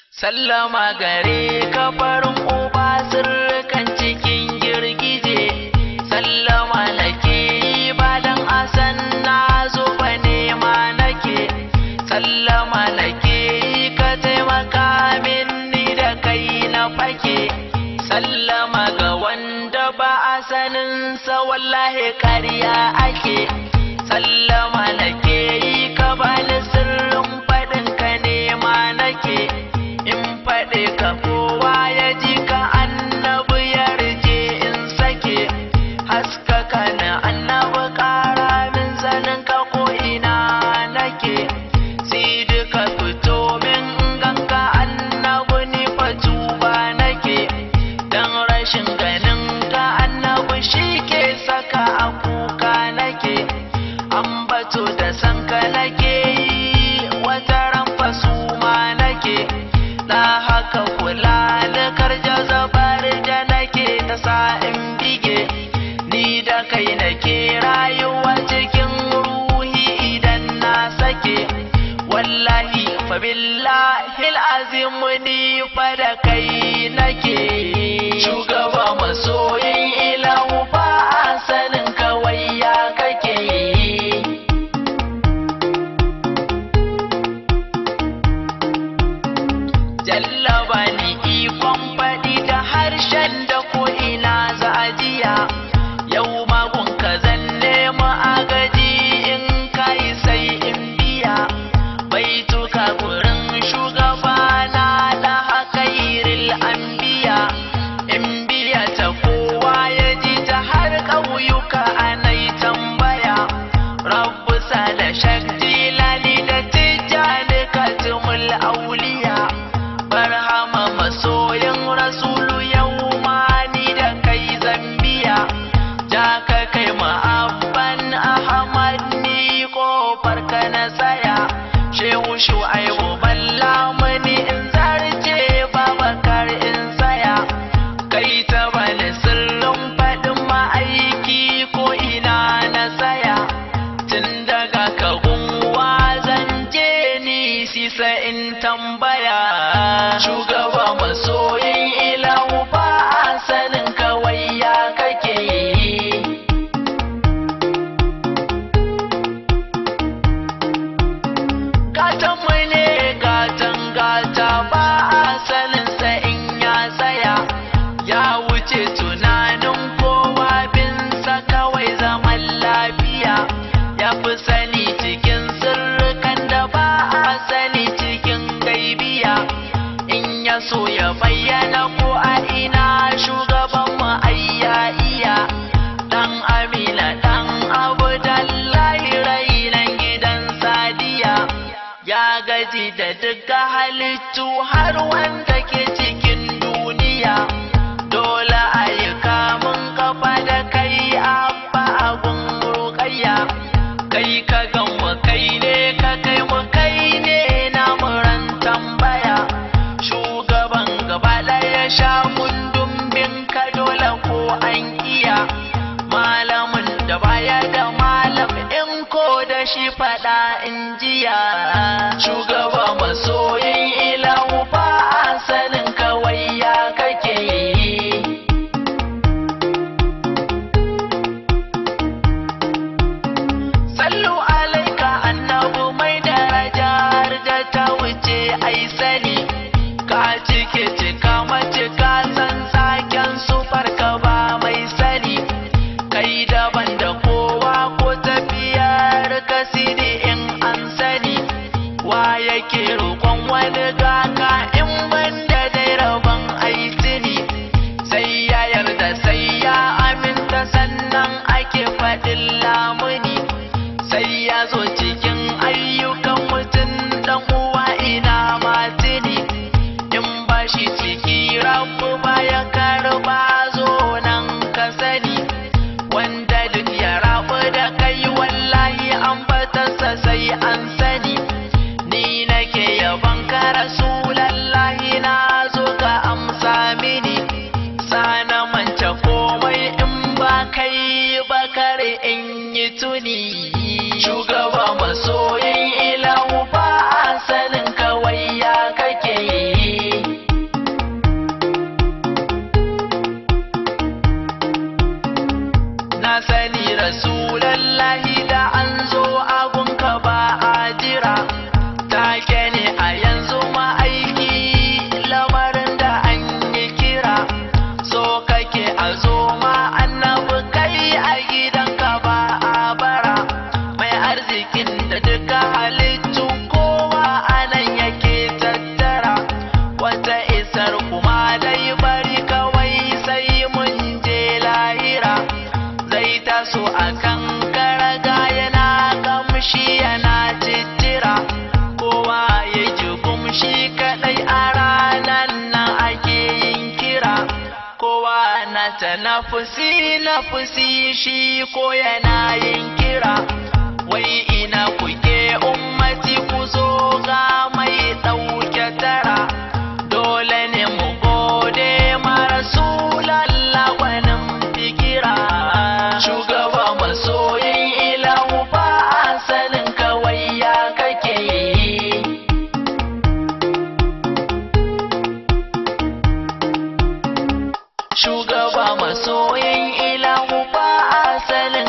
Sallama gare ka farin uba sirrikan cikin girgije. Sallama nake yi ba dan asan na zo ba nema nake. Sallama nake yi ka taimaka min ni da kai na fake. Sallama ga wanda ba a saninsa wallahi ƙarya ake. Sallama nake yi ka bani sirrin faɗin ka nema nake. In faɗi ka kowa ya ji ka annabi ya rije in sake. Haskaka na annabi ƙara min zanen ka ko ina nake. Sai duka fito min ganka annabi ni fa tuba nake. Dan rashin ganin ka annabi shi ke saka a kuka nake. Ambato da sanka nake yi wata ran fasuma nake. Na haka kula da karja zabar da nake ta sa in bige. Ni da kai nake rayuwa cikin ruhi idan na sake. Wallahi fa billahi azim ni fa da kai nake. Shugaba masoyin ilahu ba a sanin kawai ya kake. Jallaba ni ikon faɗi da harshen da ko ina za a jiya. Yau magun ka zan nema agaji in kai sai in biya. Baituka gurin shugaba na da hakairil anbiya. In biya ta kowa ya ji ta har ƙauyuka anai tambaya. Rabbu da shak jilani da tijjani katimul auliya. Barhama masoyin rasulu yau ma ni da kai zambiya. Ja ka kai ma'abban Ahmad ni kofar ka na tsaya. Shehu shu'aibu balla mani in zarce babakar in tsaya. Kai ta bani sirrin faɗin ma'aiki ko ina na tsaya. Tun daga kagunwa zan je ni sisa in tambaya. Shugaba masoyin ilahu ba a sanin kawai ya kake yi. Gatan mu ne gatan gata ba a saninsa in ya tsaya. Ya wuce tunanin kowa binsa kawai zaman lafiya. Ya fi sani cikin sirrikan da ba a sani cikin gaibiya. In ya so ya bayyana ko a ina shugaban mu ayya iya. Dan Amina dan Abdullahi rainan gidan Sadiya. Ya gaji da duka halittu har wanda ke cikin duniya. Dole a yi kamun kafa da kai abba abun rukayya. Kai ka gan mu kai ne ka kai mu kai ne na muran tambaya. Shugaban gaba ɗaya sha kundin bin ka dole ko an iya. Malamin da baya da malam in ko da shi faɗa in jiya. Shugaba masoyin ilahu ba a sanin kawai ya kake yi. Sallu alaika annabu mai daraja har da ta wuce ai sani. Ka cike cika macika san saken su farka ba mai sani. Kai daban da kowa ko tafiyar kasidi in an sani. Wa yake roƙon wani gaka in ban da dai rabon aitini. Sai ya yarda sai ya aminta sannan ake faɗin lamuni. sai ya zo cikin ayyukan mutum dan uwa ina matini in ba shi ciki rabu ba ya karba zo nan ka sani wanda duk ya rabu da kai wallahi an batarsa sai an sani ni nake yaban ka rasulallahi na zo ka amsa mini sana manta komai in ba kai bakar in yi tuni shugaba masoyin ilahu ba a sanin kawai ya kake yi na sani rasulallahi da an zo agunka ba a jira take ne a yanzu ma'aiki lamarin da an yi kira so kake a zo ma annabi kai a gidanka ba a bara mai arzikin da duka halittu kowa anan yake tattara wata isar kuma dai bari kawai sai mun je lahira zai taso a kan karaga yana kamshi yana cittira kowa ya ji gumshi kadai a ranar nan ake yin kira kowa na ta nafusi nafusi shi ko yana yin kira wai ina kuke ummati ku zo ga mai ɗauke tara dole ne mu gode ma rasulallah gwanin fikira shugaba masoyin ilahu ba asalin kawai ya kake yi shugaba masoyin ilahu ba asalin